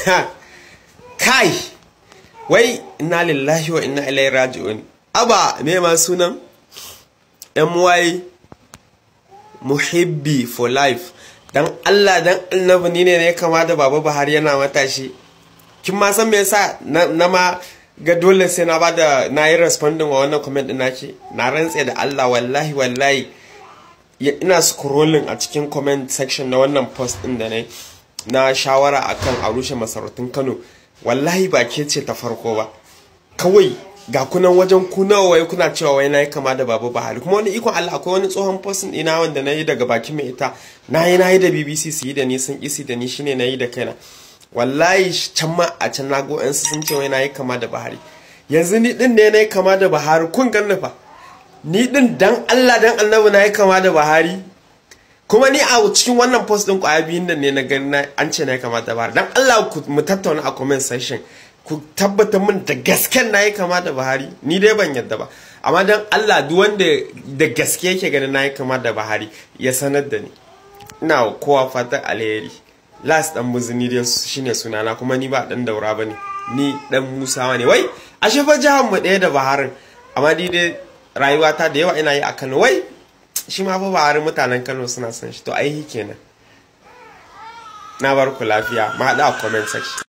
kai wai inna lillahi wa inna ilaihi raji'un aba me ma sunan my muhibbi for life dan Allah dan annabi ni ne ne kama da baba Buhari yana matashi kin ma san me yasa na ma ga dole sai na bada na yi responding wa wannan comment din naki na rantse da Allah wallahi wallahi ina scrolling a cikin comment section na wannan post din da ne na shawara akan a rushe masarautun Kano wallahi ba ke ce ta farko ba kawai ga kunan wajen kuna wai kuna cewa wai na yi kama da babu Buhari kuma wani ikon Allah akwai wani tsohon postin ina wanda na yi daga bakin mai ita na yi na yi da BBC su yi da ni sun isi da ni shine na yi da kaina wallahi can ma a can na go sun ce wai na yi kama da Buhari yanzu ni din ne na yi kama da Buhari kun ganni fa ni din dan Allah dan annabi na yi kama da Buhari kuma ni a cikin wannan post din kwaya biyun nan ne na gani an ce na yi kama da Buhari dan Allah mu tattauna a comment section ku tabbata min da gasken na yi kama da Buhari ni dai ban yadda ba amma dan Allah duk wanda da gaske yake ganin na yi kama da Buhari ya sanar da ni ina kowa fatan alheri last dan muzuni dai shine sunana kuma ni ba dan daura bane ni dan Musawa ne wai ashe fa jihar mu ɗaya da Buharin amma ni dai rayuwata da yawa ina yi a Kano wai shi ma fa Buhari mutanen Kano suna son shi to ai kenan na bar ku lafiya ma haɗa a comment section